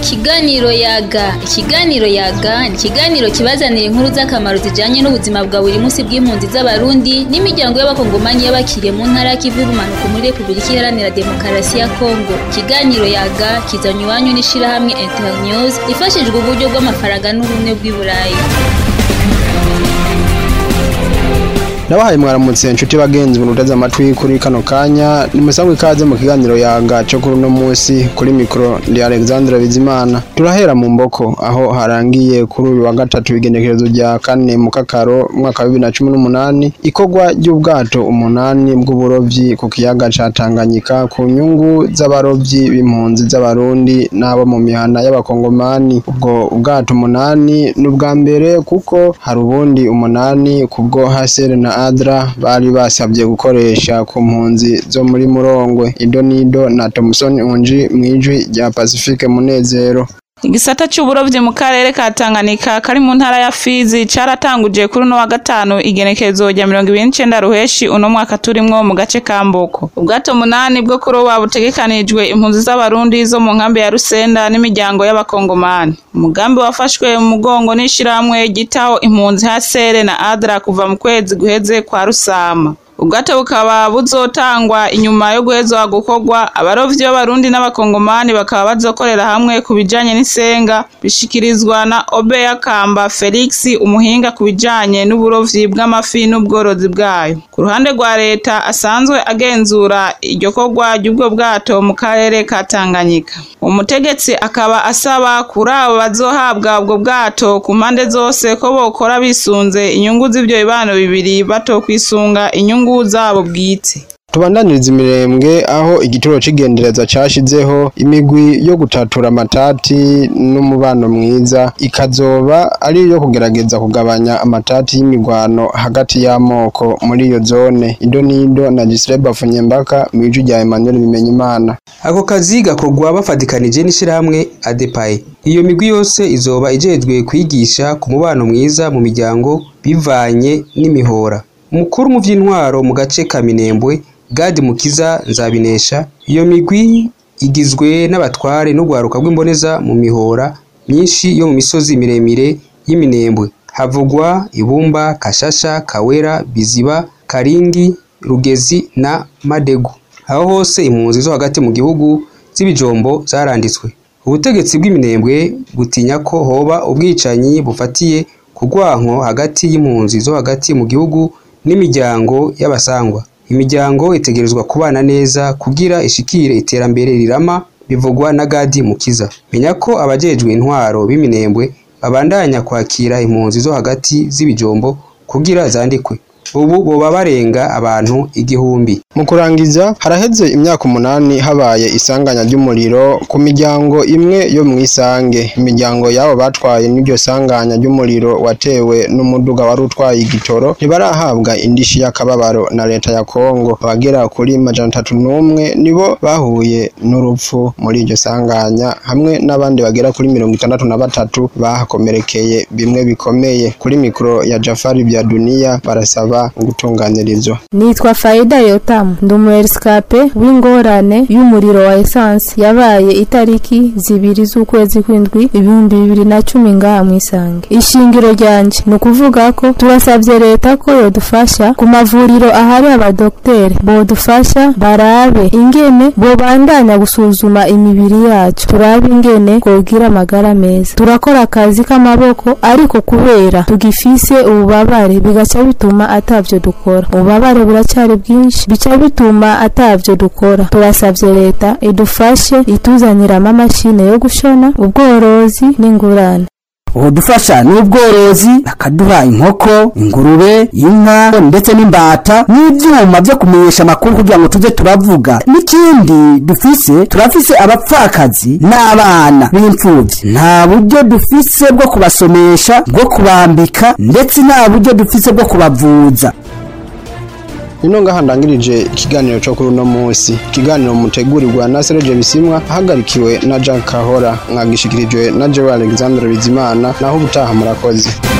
Ikiganiro yaga ikiganiro yaga ni ikiganiro kibazanira inkuru z'akamaro zijanye n'ubuzima bwa buri munsi bw'impunzi z'abarundi n'imiryango y'abakongomani y'abakiriye mu ntara y'ikivu y'ubumanuko muri repubulika iharanira demokarasi ya kongo ikiganiro yaga kizanywa iwanyu n'ishirahamwe internews ifashijwe uburyo bw'amafaranga n'ubumwe bw'i burayi Nabahaye mwaramutse inshuti bagenzi munutaza amatwi kuri kano kanya nimusangwe ikaze mu kiganiro yaga cyo kuri uno munsi kuri mikro ndi Alexandre Bizimana turahera mu mboko aho harangiye kuri uyu wa gatatu igenekerezo rya kane mu kakaro mwaka wa 2018 ikogwa ry'ubwato umunani bw'uburovyi ku kiyaga ca Tanganyika ku nyungu z'abarovyi b'impunzi z'abarundi n'abo mu mihana y'abakongomani ubwo ubwato umunani n'ubwa mbere kuko hari ubundi umunani kubwo hasere na adra bari basabye gukoresha ku mpunzi zo muri murongwe ido nido na Thomson unji mwijwi rya Pacifique Munezero Igisata c'uburovyi mu karere ka Tanganyika kari mu ntara ya Fizi caratanguje kuri uno wa gatanu igenekerezo rya mirongo ibiri n'icenda ruheshi uno mwaka turimwo mu gace ka Mboko. Ubwato munani bwo kuroba butegekanijwe impunzi z'abarundi zo mu nkambi ya Rusenda n'imiryango y'abakongomani. Umugambi wafashwe mu mugongo n'ishirahamwe gitaho impunzi Hasere na Adra kuva mu kwezi guheze kwa Rusama. ubwato bukaba buzotangwa inyuma yo guhezwa gukorwa abarovyi b'abarundi n'abakongomani bakaba bazokorera hamwe ku bijanye n'isenga bishikirizwa na Obeya Kamba Felix umuhinga ku bijanye n'uburovyi bw'amafi n'ubworozi bwayo ku ruhande rwa leta asanzwe agenzura iryo korwa ry'ubwo bwato mu karere ka Tanganyika umutegetsi akaba asaba kuri abo bazohabwa ubwo bwato ku mpande zose ko bokora bisunze inyungu z'ivyo bibano bibiri batokwisunga inyungu zabo bwite tubandaniriza imirembwe aho igituro c'igendereza cashizeho imigwi yo gutatura amatati n'umubano mwiza ikazoba ari iyo kugerageza kugabanya amatati y'imigwano hagati y'amoko muri iyo zone ido nido na Gisreba Funyembaka mw'ijwi rya Emmanuel Bimenyimana ako kazi gakorwa bafatikanije n'ishirahamwe ADEPAE iyo migwi yose izoba ijejwe kwigisha ku mubano mwiza mu miryango bivanye n'imihora umukuru mu vy'intwaro mu gace ka Minembwe Gadi Mukiza Nzabinesha iyo migwi igizwe n'abatware n'ugwaruka rw'imboneza mu mihora myinshi yo mu misozi miremire y'Iminembwe havugwa Ibumba Kashasha Kawera Biziba Karingi Rugezi na Madegu aho hose impunzi zo hagati mu gihugu z'ibijombo zaranditswe ubutegetsi bw'iminembwe butinya ko hoba ubwicanyi bufatiye ku rwanko hagati y'impunzi zo hagati mu gihugu n'imiryango y'abasangwa imiryango itegerezwa kubana neza kugira ishikire iterambere rirama bivugwa na Gadi Mukiza menya ko abajejwe intwaro b'iminembwe babandanya kwakira impunzi zo hagati z'ibijombo kugira zandikwe ubu boba barenga abantu igihumbi mu kurangiza haraheze imyaka umunani habaye isanganya ry'umuriro ku miryango imwe yo mu isange imiryango y'abo batwaye n'iryo sanganya ry'umuriro watewe n'umuduga wari utwaye igitoro ntibarahabwa indishi y'akababaro na leta ya kongo abagera kuri majana atatu n'umwe nibo bahuye n'urupfu muri iryo sanganya hamwe n'abandi bagera kuri mirongo itandatu na batatu bahakomerekeye bimwe bikomeye kuri mikoro ya jafari bya duniya barasaba gutunganirizwa nitwa Faida Yotamu ndi umuerisikape w'ingorane y'umuriro wa esanse yabaye itariki zibiri z'ukwezi kw'indwi ibihumbi bibiri na cumi ngaha mu isange ishingiro ryanje ni ukuvuga ko turasabye leta ko yodufasha ku mavuriro ahari abadogiteri bodufasha barabe ingene bobandanya gusuzuma imibiri yacu turabe ingene twogira amagara meza turakora akazi k'amaboko ariko kubera tugifise ububabare bigaca bituma atavyo dukora ububabare buracyari bwinshi bica bituma atavyo dukora turasavye leta idufashe ituzaniramo amashine yo gushona ubworozi n'ingurane ubudufasha n'ubworozi bakaduha inkoko ingurube inka ndetse n'imbata n'ivyuma vyo kumenyesha amakuru kugira ngo tuze turavuga n'ikindi dufise turafise abapfakazi n'abana b'imfuvyi nta buryo dufise bwo kubasomesha bwo kubambika ndetse nta buryo dufise bwo kubavuza ino ngaha ndangirije ikiganiro cyo kuri uno munsi ikiganiro mutegurirwa na Serge Bisimwa ahagarikiwe na Jean Kahora mwagishikirijwe na Joe Alexandre Bizimana naho ubutaha murakoze